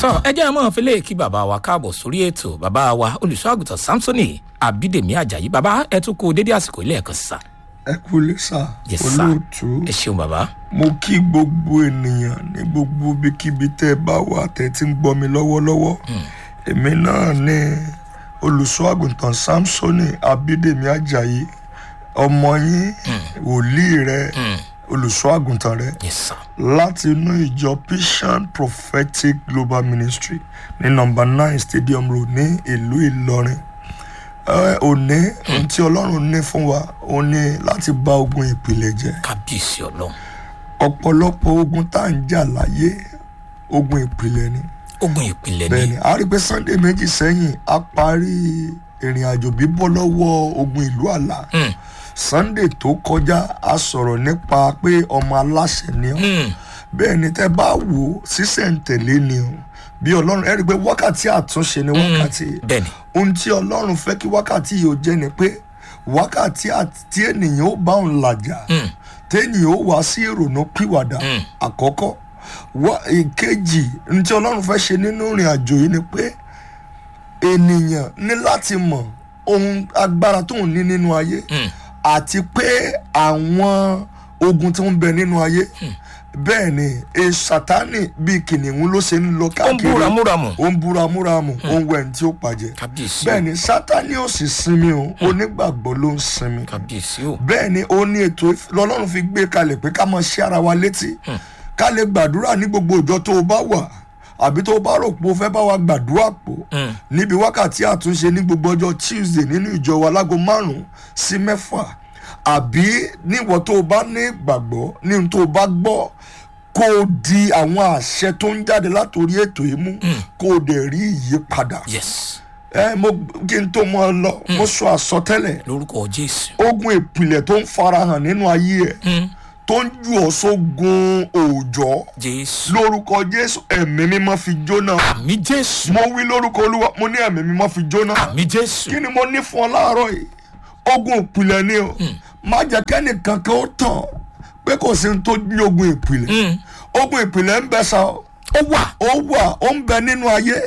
tọ́ ẹ jẹ́ ẹ mọ̀ fẹ́lẹ́ kí bàbá wa káàbọ̀ sórí ètò bàbá wa olùṣọ́ àgùntàn samsoni abídèmí ajayi bàbá ẹ tún kú dédé àsìkò ilé ẹ̀kan sísà. ẹ kú lè sà Yes, sir. olóòtú ẹ ṣeun bàbá. mo kí gbogbo ènìyàn ní gbogbo ibikíbi tẹ́ ẹ bá wà tẹ́ ẹ ti ń gbọ́ mi lọ́wọ́lọ́wọ́ èmi náà ní olùṣọ́ àgùntàn samsoni abídèmí ajayi ọmọ yín wòlíì rẹ olùṣọ́ àgùntàn rẹ yes sir. láti inú ìjọ Vision prophetic global ministry ní nọ́mbà nine stadium road ní ìlú ìlọrin Ẹ, òní ohun tí ọlọ́run ní fún wa ó ní láti bá ogun ìpìlẹ̀ jẹ́ kábíyèsí ọlọ́run ọ̀pọ̀lọpọ̀ ogun tá à ń jà láyé ogun ìpìlẹ̀ ni ogun ìpìlẹ̀ bẹ́ẹ̀ ni ni a rí i pé sunday méjì sẹ́yìn a parí ìrìn àjò bíbọ́ lọ́wọ́ ogun ìlú àlà Hmm. sunday tó kọjá a sọ̀rọ̀ nípa pé ọmọ aláṣẹ ni ọ́ Hmm. bẹ́ẹ̀ ni tẹ́ bá wò ó sísẹ̀ǹtẹ̀lé ni o bí ọlọ́run ẹ rí i pé wákàtí àtúnṣe ni wákàtí bẹ́ẹ̀ ni ohun tí ọlọ́run fẹ́ kí wákàtí yìí ó jẹ́ ni pé wákàtí àti tí ènìyàn ó bá òun làjà Hmm. téèyàn ó wá sí ìrònú pìwàdà Mm. àkọ́kọ́ wá ìkejì ohun tí ọlọ́run fẹ́ ṣe nínú ìrìn àjò yìí ni pé ènìyàn ní láti mọ̀ ohun agbára tó ń ní nínú ayé Hmm. àti pé àwọn ogun tó ń bẹ nínú ayé bẹ́ẹ̀ ni e sátánì bíi kìnìún ló ṣe ń lọ ó ń káàkiri búra múramù ó ń búramúramù ó ń wẹ̀ ní tí ó pàjẹ́ kábíyèsí bẹ́ẹ̀ o ni sátánì ò sì sinmi o onígbàgbọ́ ló ń sinmi kábíyèsí o bẹ́ẹ̀ ni ó ní ètò ìf- lọ́lọ́run fi gbé kalẹ̀ pé ká máa ṣe ara wa létí ká lè gbàdúrà ní gbogbo ìjọ tó o bá wà àbí tó o bá rò pé o fẹ́ bá wa gbàdúrà pọ̀ Hmm. níbi wákàtí àtúnṣe ní gbogbo ọjọ́ tuesday nínú ìjọ wa láago márùn-ún sí mẹ́fà àbí níwọ̀n tó o bá ní ìgbàgbọ́ ní ohun tó o bá gbọ́ kó o di àwọn àṣẹ tó ń jáde látòrí ètò yìí mú kó o dẹ̀ rí ìyípadà yes ẹ mo kí n tó mọ ọ lọ mo sọ àsọtẹ́lẹ̀ lórúkọ jésù ogun ìpìlẹ̀ tó ń farahàn nínú ayé ẹ̀ Hmm. tó ń ju ọ́ sógun òòjọ́ jésù lórúkọ jésù ẹ̀mí mímọ́ fi jóná àmì jésù mo wí lórúkọ olúwa mo ní ẹ̀mí mímọ́ fi jóná àmì jésù kí ni mo ní fún ọ láàárọ̀ yìí ogun ìpìlẹ̀ ni o má jẹ́ kẹ́nìkan kan ó tàn pé kò sí ní tó ní ogun ìpìlẹ̀ Hmm. ogun ìpìlẹ̀ ń bẹ sa o ó wà ó wà ó ń bẹ nínú ayé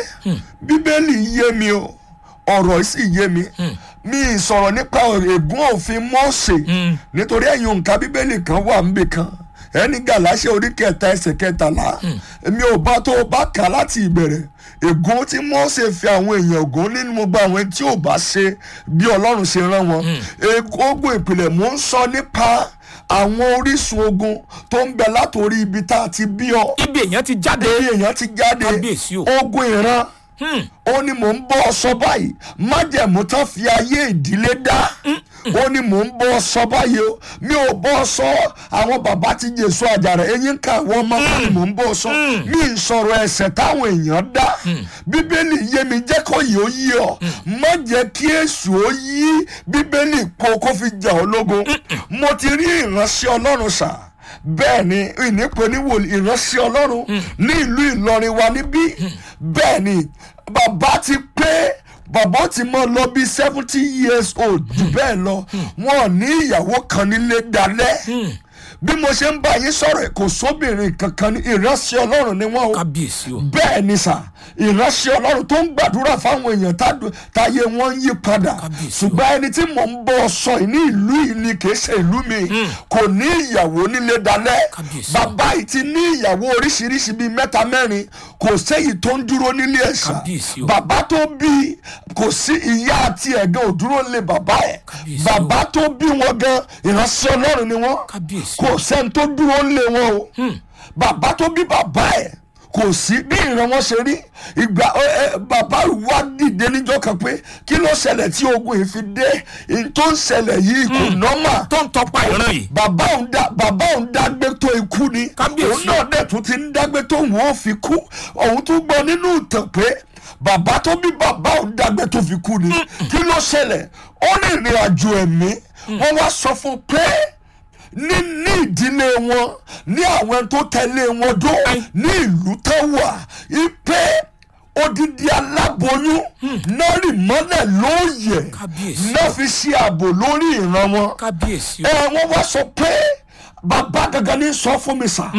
bíbélì yé mi o ọ̀rọ̀ sì yé mi mi ì sọ̀rọ̀ nípa ègún òfin mọ́ọ̀sẹ̀ nítorí ẹ̀yin òǹkà bíbélì kan wà níbì kan ẹni gàláṣẹ orí kẹta ẹsẹ̀ kẹtàlá èmi ò bá tó o bá kà á láti ìbẹ̀rẹ̀ ègún tí mọ́ọ̀sẹ̀ fi àwọn èèyàn ògún nínú gbogbo àwọn tí ò bá ṣe bí ọlọ́run ṣe rán wọn ègún ogun ìpìlẹ̀ mò ń sọ nípa àwọn orísun ogun tó ń bẹ látòrí ibi tá a ti bí ọ ibi èèyàn ti jáde bí èèyàn ti jáde Kábíyèsí o. ogun ìran Hmm. ó ní mò ń bọ́ ọ sọ báyìí májẹ̀mú tán fi ayé ìdílé dá ó ní mò ń bọ́ ọ sọ báyìí o mi ò bọ́ ọ sọ àwọn bàbá ti jésù àjàrà eyín ká àwọn ọmọ kan ni mò ń bọ́ ọ sọ mi ì sọ̀rọ̀ ẹ̀ṣẹ̀ táwọn èèyàn dá bíbélì yé mi jẹ́ kó yìí ó yí ọ má jẹ́ kí èṣù ó yí bíbélì po kó fi jà ọ́ lógun mo ti rí ìránṣẹ́ ọlọ́run sà bẹ́ẹ̀ ni ìnípe ní wòlíì ìránṣẹ́ ọlọ́run ní ìlú ìlọrin wa níbí bẹ́ẹ̀ ni bàbá ti pé bàbá ti mọ lọ bí seventy years old jù bẹ́ẹ̀ lọ wọn ò ní ìyàwó kan nílé dalẹ̀ bí mo ṣe ń bá yín sọ̀rọ̀ kò sóbìnrin kankan ní ìránṣẹ́ ọlọ́run ni wọ́n o kábíyèsí o bẹ́ẹ̀ ni sà ìránṣẹ́ ọlọ́run tó ń gbàdúrà fáwọn èèyàn tádù- táyé wọn ń yí padà Kábíyèsí o. ṣùgbọ́n ẹni tí mò ń bọ́ sọ yìí ní ìlú yìí ni kì í ṣe ìlú mi kò ní ìyàwó nílé dalẹ̀ Kábíyèsí o. bàbá yìí ti ní ìyàwó oríṣiríṣi bíi mẹ́ta mẹ́rin kò séyìí tó ń dúró nílé ẹ̀ṣà Kábíyèsí o. bàbá tó bí kò sí ìyá àti ẹ̀gán ò dúró lé bàbá ẹ̀ Kábíyèsí o. bàbá tó bí wọn gan ìránṣẹ́ ọlọ́run ni wọ́n kábíyèsí o kò sẹ́ni tó dúró lé wọn o bàbá tó bí bàbá ẹ̀ kò sí bí ìran wọn ṣe rí ìgbà ẹ, ẹ, bàbá wa dìde níjọ́ kan pé kí ló ṣẹlẹ̀ tí ogun yìí fi dé èyí tó ń ṣẹlẹ̀ yìí kò nọ́mà tó ń tọpa ìran yìí bàbá òun dá bàbá òun dágbé tó ikú ni Kábíyèsí. òun náà dẹ̀ tún ti ń dágbé tó òun ó fi kú òun tún gbọ́ nínú ìtàn pé bàbá tó bí bàbá òun dágbé tó fi kú ni kí ló ṣẹlẹ̀ ó ní ìrìn àjò ẹ̀mí wọ́n wá sọ fún un pé ní ní ìdílé wọn ní àwọn tó tẹ̀lé wọn dó ní ìlú tó wà ipe odidi aláboyún náà rì mọ́lẹ̀ lóòyẹ̀ Kábíyèsí. náà fi ṣe ààbò lórí ìran wọn kábíyèsí o ẹ wọ́n wá sọ pé bàbá gangan ní sọ fún mi sà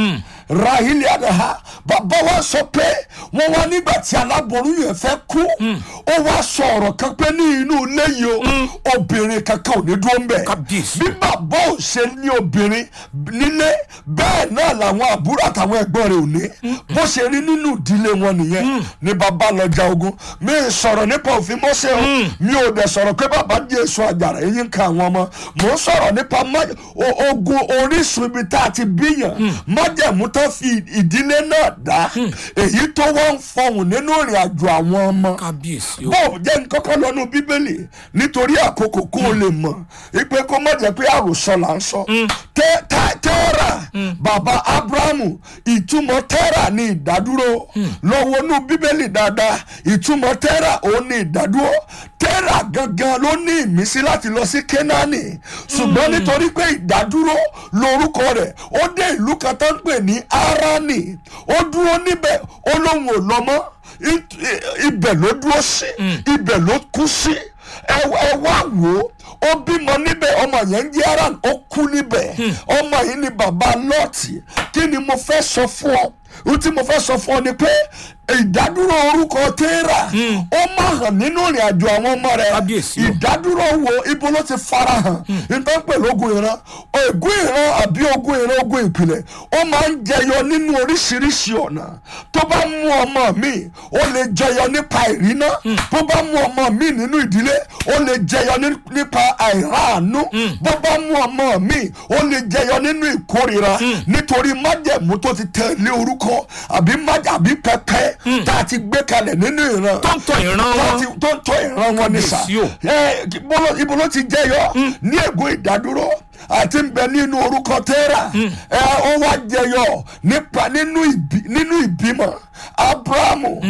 rahili adaha bàbá wa sọ pé wọ́n wá nígbà tí aláboyún yẹn fẹ́ kú ó wá sọ ọ̀rọ̀ kan pé ní inú ilé yìí o obìnrin kankan ò ní dúró ń bẹ̀ Kábíyèsí. bí bàbá ò ṣe ní obìnrin nílé bẹ́ẹ̀ náà làwọn àbúrò àtàwọn ẹ̀gbọ́n rẹ̀ ò ní bó ṣe rí nínú ìdílé wọn nìyẹn ní bàbá lọ ja ogun mi ì sọ̀rọ̀ nípa òfin Mósè o mi ò dẹ̀ sọ̀rọ̀ pé bàbá Jésù àjàrà eyín ń ka àwọn ọmọ mò ń sọ̀rọ̀ nípa má- o- ogun orísun ibi tá a ti bíyàn májẹ̀mú tó fi ìdílé náà dá èyí tó wọ́n ń fọhùn nínú ìrìn àjò àwọn ọmọ kábíyèsí o bó jẹ́ nkọ́kọ́ lọ́nu bíbélì nítorí àkókò kó o lè mọ̀ ipe kó má jẹ́ pé àròsọ là ń sọ. Tẹ́- tá- tẹ́rà bàbá abrahamu ìtumọ̀ tẹ́rà ní ìdádúró lọ́wọ́ nú bíbélì dáadáa ìtumọ̀ tẹ́rà òun ní ìdádúró tẹ́rà gangan ló ní ìmísí láti lọ sí kénáánì ṣùgbọ́n nítorí pé ìdádúró lórúkọ rẹ̀ ó dé ìlú kan tó ń pè ní arani ó dúró níbẹ̀ ó lóun ò lọ mọ́ i- i- ibẹ̀ ló dúró sí ibẹ̀ ló kú sí ẹ ẹ wá wò ó ó bímọ níbẹ̀ ọmọ yẹn ń jẹ́ aran ó kú níbẹ̀ ọmọ yìí ni bàbá lọ́ọ̀tì kí ni mo fẹ́ sọ fún ọ ohun tí mo fẹ́ sọ fún ọ ni pé ìdádúró orúkọ tẹ́rà ó máa hàn nínú ìrìn àjò àwọn ọmọ rẹ̀ Kábíyèsí o. ìdádúró wo ibo ló ti fara hàn nítorí pẹ̀lú ogun ìran ogun ìran àbí ogun ìran ogun ìpìlẹ̀ ó máa ń jẹyọ nínú oríṣiríṣi ọ̀nà tó bá mú ọmọ mi ó lè jẹyọ nípa ìrìnà bó bá mú ọmọ mi nínú ìdílé ó lè jẹyọ ní- nípa àìráàánú bó bá mú ọmọ mi ó lè jẹyọ nínú ìkórira nítorí májẹ̀mú tó ti tẹ̀lé orúkọ àbí májà àbí pẹpẹ tá a ti gbé kalẹ̀ nínú ìran tó ń tọ ìran tó wọn ti tó ń tọ́ ìran wọn ní sà Kábíyèsí o. ẹ bọ́lá- ibo ló ti jẹyọ ní ègún ìdádúró àti ń bẹ nínú orúkọ tẹ́rà ẹ ó wá jẹyọ nípa nínú ìbí- nínú ìbímọ abrahamu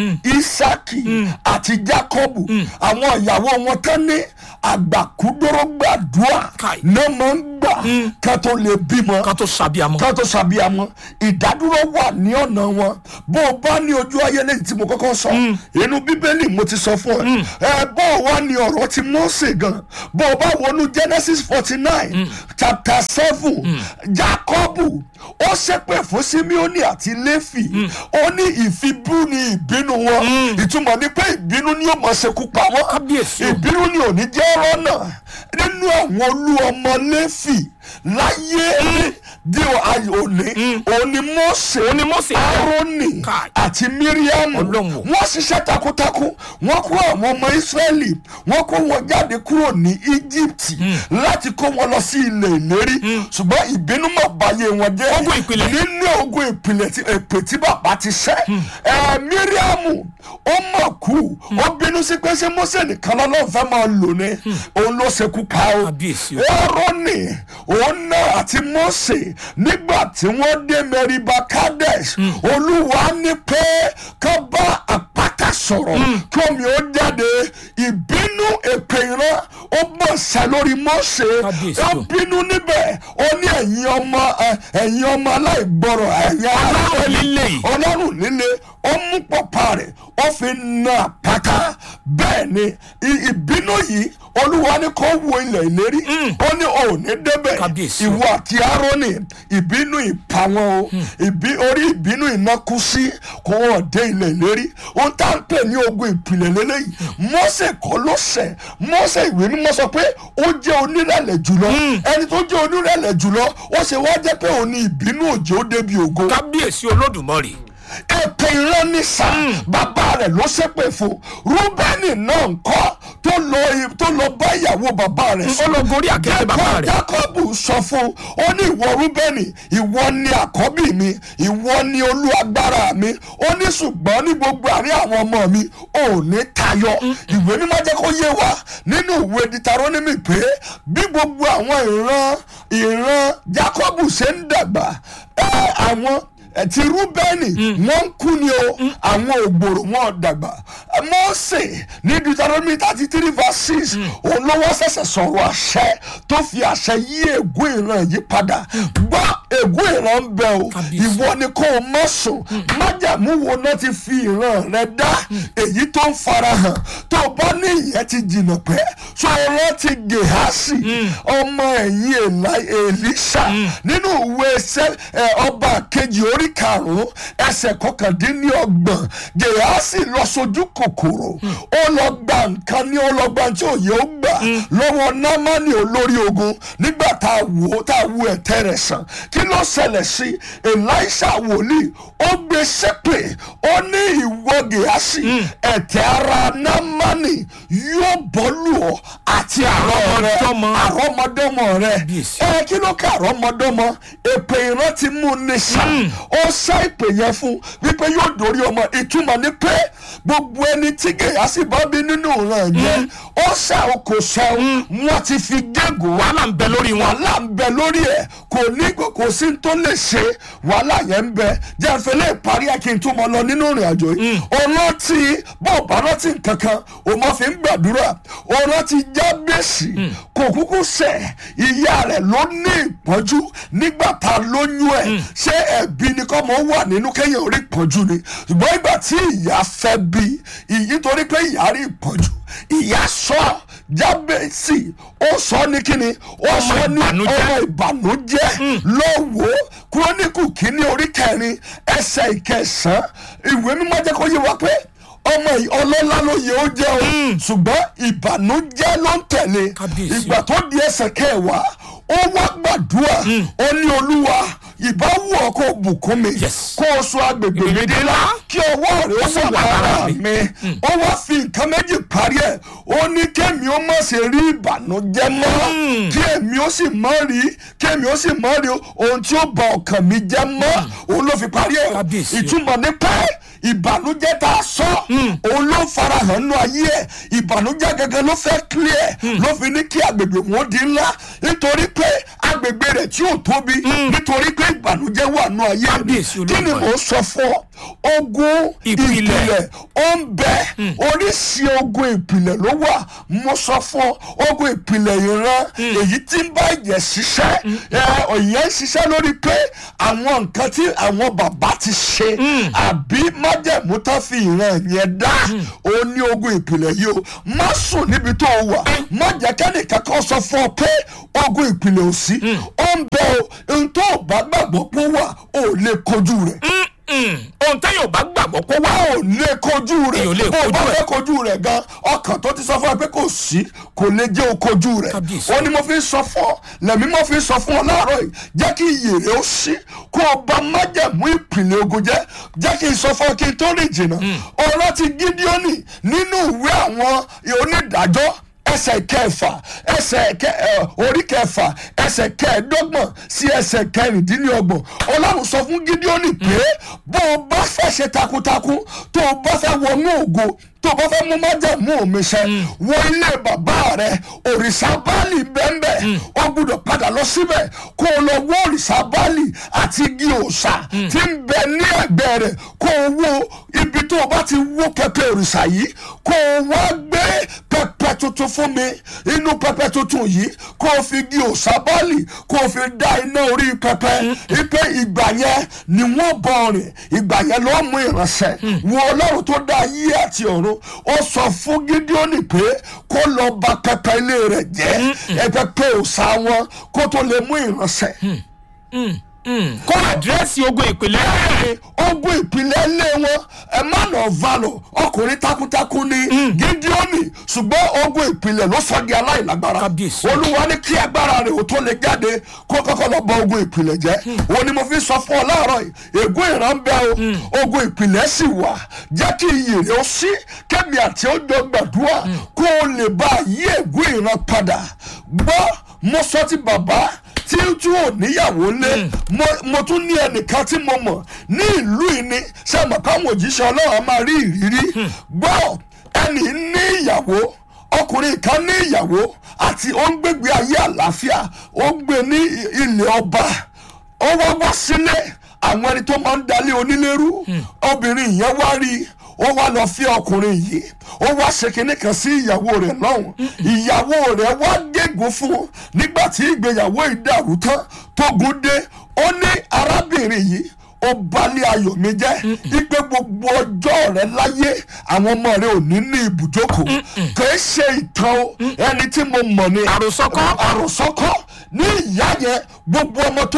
isaki àti jacobu àwọn ìyàwó wọn tán ní àgbàkúdórógbàdúà Káì. náà máa ń gbà ká tó lè bímọ ká tó ṣàbíamọ ká tó ṣàbíamọ ìdádúró wà ní ọ̀nà wọn bó o bá ní ojú ayé lẹ́yìn tí mo kọ́kọ́ sọ inú bíbélì mo ti sọ fún ẹ ẹ bó o wá ní ọ̀rọ̀ ti Mósè gan bó o bá wọnú Genesis forty nine chapter seven Jákọ́bù ó ṣépè fún Símíónì àti Léfì ó ní ìfibú ni ìbínú wọn ìtumọ̀ ni pé ìbínú ni yóò mọ̀ ṣekú pa wọ́n Kábíyèsí o. ìbínú ni ò ní jẹ́ ọ̀rọ̀ náà nínú àwọn olú ọmọ Léfì láyé di òní òní Mósè Òní Mósè. Árónì Káì. àti Míríámù Ọlọ́run o. wọ́n ṣiṣẹ́ takuntakun wọ́n kó àwọn ọmọ Ísírẹ́lì wọ́n kó wọn jáde kúrò ní Íjíbítì láti kó wọn lọ sí ilẹ̀ ìlérí ṣùgbọ́n ìbínú mọ̀ báyé wọn jẹ́ Ogun ìpìlẹ̀. nínú ogun ìpìlẹ̀ tí èpè tí bàbá ti ṣẹ́ ẹ̀ Míríámù ó mọ̀ kú ó bínú sí pé ṣé Mósè nìkan lọ́lọ́run fẹ́ máa lò ní òun ló ṣekú pa ó Kábíyèsí o. Árónì òun náà àti Mósè nígbà tí wọ́n dé Meriba Kadesh Olúwa ní pé ká bá àpáta sọ̀rọ̀ kí omi ó jáde ìbínú èpè ìran ó bọ̀ sá lórí Mósè Kábíyèsí ó o. bínú níbẹ̀ ó ní ẹ̀yin ọmọ ẹ, ẹ̀yin ọmọ aláìgbọràn ẹ̀yin Ọlọ́run líle yìí. ọlọ́run líle ó mú pọ̀pá rẹ̀ ó fi na àpáta bẹ́ẹ̀ ni i- ìbínú yìí olúwa ní kó wo ilẹ̀ ìlérí ó ní ò ní débẹ̀ Kábíyèsí o. ìwọ àti aaroni ìbínú ìpa wọn o ìbí orí ìbínú iná kú sí kó wọn dé ilẹ̀ ìlérí ohun tá à ń pè ní ogun ìpìlẹ̀ lélẹ́yìí Mósè kọ́ ló ṣẹ̀ Mósè ìwé mímọ́ sọ pé ó jẹ́ onírẹ̀lẹ̀ jùlọ ẹni tó jẹ́ onírẹ̀lẹ̀ jùlọ ó ṣe wá jẹ́ pé òun ni ìbínú òjò débi ògo kábíyèsí olódùmarè èpè ìran ní sá bàbá rẹ̀ ló ṣépè fún rúbẹ́nì náà ń kọ́ tó lọ tó lọ bá ìyàwó bàbá rẹ̀ ó lọ gorí àkẹ́tẹ̀ bàbá rẹ̀ jákọ́bù sọ fún ó ní ìwọ rúbẹ́nì ìwọ ni àkọ́bí mi ìwọ ni olú agbára mi ó ní ṣùgbọ́n ní gbogbo àárín àwọn ọmọ mi ò ní tayọ ìwé mímọ́ jẹ́ kó yé wa nínú ìwé ditarónímì pé bí gbogbo àwọn ìran ìran jákọ́bù ṣe ń dàgbà ẹ, àwọn ẹ, ti rúbẹ́nì wọ́n ń kú ni o àwọn ògbòrò wọn dàgbà mọ́ọ̀sẹ̀ ní deuteronomy thirty three verse six òun ló wọ́n ṣẹ̀ṣẹ̀ sọ̀rọ̀ àṣẹ tó fi àṣẹ yí ègún ìran yìí padà gbọ́ ègún ìran ń bẹ o Kábíyèsí. ìwọ ni kò mọ̀ sùn májàmú wo náà ti fi ìran rẹ dá èyí tó ń farahàn tó o bá ní ìyẹn ti jìnnà pẹ́ sọ̀rọ̀ ti gèhásì ọmọ ẹ̀yìn Èlá- èlíṣà nínú ìwé ṣẹ́- ẹ, ọba kejì orí orí karùn-ún ẹsẹ̀ kọkàndínlọ́gbọ̀n gèhásì lọ sojú kòkòrò ó lọ gba nǹkan ní ọlọ́gbà tí òye ó gbà lọ́wọ́ námánì olórí ogun nígbà tá a wò ó tá a wo ẹ̀tẹ́ rẹ̀ sàn kí ló ṣẹlẹ̀ sí elisha wòlíì ó gbé ṣépè ó ní ìwọ gèhásì ẹ̀tẹ́ ara námánì yóò bọ́lù ọ́ àti àrọ́ rẹ Àrọ́mọdọ́mọ. àrọ́mọdọ́mọ rẹ Bíyèsí. ẹ kí ló ká àrọ́mọdọ́mọ èpè ìran ti mú un ní sá ó sá ìpè yẹn fún wípé yóò dórí ọmọ ìtumọ̀ ní pé gbogbo ẹni tí gèyàsí bá bí nínú ìran yẹn ó sá o kò sá o wọn ti fi gégùn wá wàhálà ń bẹ lórí wọn. wàhálà ń bẹ lórí ẹ kò ní kò sí tó lè ṣe wàhálà yẹn ń bẹ jẹ́ ìfẹ́lẹ́ ìparí akíntúmọ̀ lọ nínú ìrìn àjò yìí ọlọ́tì bọ́ọ̀ bá rántí kankan o máa fi ń gbàdúrà ọlọ́tì jábẹ́sì kò kúkú sẹ̀ ìyá rẹ̀ ló ní ìpọ́njú nígbà tá a lóyún ẹ̀ ṣé ẹ̀bí ni kọ́ mọ́ wà nínú kẹ́yìn orí ìpọ́njú ni ṣùgbọ́n ìgbà tí ìyá fẹ́ bí ìyí torí pé ìyá rí ìpọ́njú ìyá sọ jábẹ́sì ó sọ ní kíni ó sọ ní ìbànújẹ́. ọmọ ìbànújẹ́ lọ́wọ́ kúrónìkù kínní orí kẹrin ẹsẹ̀ ìkẹsàn ìwé mímọ́ jẹ́ kó yé wa pé ọmọ yìí ọlọ́lá ló yẹ ó jẹ́ o ṣùgbọ́n ìbànújẹ́ ló ń tẹ̀lé Kábíyèsí. ìgbà tó di ẹsẹ̀ kẹwàá ó wá gbàdúrà ó ní olúwa ìbáwò ọkọ bùkún mi Yes. kó o sọ agbègbè mi dé lá kí ọwọ́ rẹ̀ ó sì wà wà lára lára mi. mi ó wá fi nǹkan méjì parí ẹ̀ ó ní kémi ó má ṣe rí ìbànújẹ́ mọ́ kí èmi ó sì mọ́ rí kémi ó sì mọ́ rí ohun tí ó bà ọkàn mi jẹ́ mọ́ òun ló fi parí ẹ̀ Kábíyèsí o. ìtumọ̀ ní pé ìbànújẹ́ tá a sọ òun ló farahàn nínú ayé ẹ̀ ìbànújẹ́ gẹ́gẹ́ ló fẹ́ clear ló fi ní kí agbègbè wọn di ńlá nítorí pé agbègbè rẹ̀ tí ò tóbi nítorí pé ìbànújẹ́ wà nínú ayé rẹ̀ Kábíyèsí kí ni Olódùmarè. mò ń sọ fún ọ ogun Ìpìlẹ̀. ìpìlẹ̀ ó ń bẹ oríṣi ogun ìpìlẹ̀ ló wà mo sọ fún ọ ogun ìpìlẹ̀ ìran èyí tí ń bá ìyẹn ṣiṣẹ́ ẹ, ìyẹn ń ṣiṣẹ́ lórí pé àwọn nǹkan tí àwọn bàbá ti ṣe àbí májẹ̀mú tó fi ìran yẹn dá ó ní ogun ìpìlẹ̀ yìí o má sùn níbi tó o wà má jẹ́ kẹ́nìkan kan sọ fún ọ pé ogun ìpìlẹ̀ ò sí ó ń bẹ o ohun tó o bá gbàgbọ́ pé ó wà ó lè kojú rẹ̀ ohun tẹ́yìn ò bá gbàgbọ́ kó wá. ò lè kojú rẹ̀ Èèyàn ò lè bó o bá kojú ẹ̀. fẹ́ kojú rẹ̀ gan ọkàn tó ti sọ fún ẹ pé kò sí kò lè jẹ́ o kojú rẹ̀ Kábíyèsí. ó ní mo fi sọ fún ọ lẹ́mí mo fi sọ fún ọ láàárọ̀ yìí jẹ́ kí iyè rẹ̀ ó sí kó o bá májẹ̀mú ìpìlẹ̀ ogun jẹ́ jẹ́ kí n sọ fún ọ kí n tó rìn jìnnà ọ̀rọ̀ ti gídíọ́nì nínú ìwé àwọn onídàájọ́ ẹsẹ̀ kẹfà ẹsẹ̀ kẹ ẹ orí kẹfà ẹsẹ̀ kẹẹ̀ẹ́dọ́gbọ̀n sí ẹsẹ̀ kẹrìndínlọ́gbọ̀n ọlọ́run sọ fún gídíọ́nì pé bó o bá fẹ́ ṣe takuntakun tó o bá fẹ́ wọnú ògo tó o bá fẹ́ mú májẹ̀mú mi ṣẹ wọ ilé bàbá rẹ òrìṣà báàlì bẹ́ẹ̀nbẹ́ o gbúdọ̀ padà lọ síbẹ̀ kó o lọ wọ òrìṣà báàlì àti igi òòṣà tí ń bẹ ní ẹ̀gbẹ́ rẹ̀ kó o wo ibi tó o bá ti wó pẹpẹ òrìṣà yìí kó o wá gbé pẹpẹ tuntun fún mi inú pẹpẹ tuntun yìí kó o fi igi òòṣà báàlì kó o fi dá iná orí pẹpẹ ipe ìgbà yẹn ni wọ́n bọ̀ rìn ìgbà yẹn ló mú ìránṣẹ́ wo ọlọ́run tó dá ayé àti ọ̀run ó sọ fún gídíọ́nì pé kó lọ bà pẹpẹ ilé rẹ̀ jẹ́ ẹ pẹpẹ òòṣà wọn kó tó lè mú ìránṣẹ́ kó àdírẹ́sì ogun ìpìlẹ̀ rẹ̀. ogun ìpìlẹ̀ ilé wọn ẹ má lọ valọ ọkùnrin takuntakun ni gídíọ́nì ṣùgbọ́n ogun ìpìlẹ̀ ló sọ di aláìlágbára Kábíyèsí. olúwa ní kí agbára rẹ̀ ò tó lè jáde kó kọ́kọ́ lọ bọ ogun ìpìlẹ̀ jẹ́ òun ni mo fi sọ fún ọ láàárọ̀ yìí ègún ìran bẹ́ o ogun ìpìlẹ̀ sì wà jẹ́ kí iyì rẹ̀ ó sí kẹ́mi àti ọjọ́ gbàdúrà kó o lè bá yí ègún ìran padà gbọ́ mo sọ ti bàbá tí tí ò níyàwó lé mo mo tún ní ẹnìkan tí mo mọ̀ ní ìlú yìí ni ṣé mo káwọn òjíṣẹ́ ọlọ́run á máa rí ìrírí gbọ́ ẹnì ní ìyàwó ọkùnrin kan ní ìyàwó àti ó ń gbégbé ayé àlàáfíà ó ń gbé ní ilẹ̀ ọba ó wá wá sílé àwọn ẹni tó máa ń dalé onílérú obìnrin yẹn wá rí i ó wá lọ fi ọkùnrin yìí ó wá ṣe kinní kan sí ìyàwó rẹ̀ lọ́hùn ìyàwó rẹ̀ wá gégùn fún un nígbà tí ìgbéyàwó ìdàrú tán tógun dé ó ní arábìnrin yìí ó balẹ̀ ayọ̀ mi jẹ́ ipe gbogbo ọjọ́ rẹ láyé àwọn ọmọ rẹ ò ní ní ibùjókòó kìí ṣe ìtàn o ẹni tí mo mọ̀ ni Àròsọ kọ́. àròsọ kọ́ ní ìyá yẹn gbogbo ọmọ tó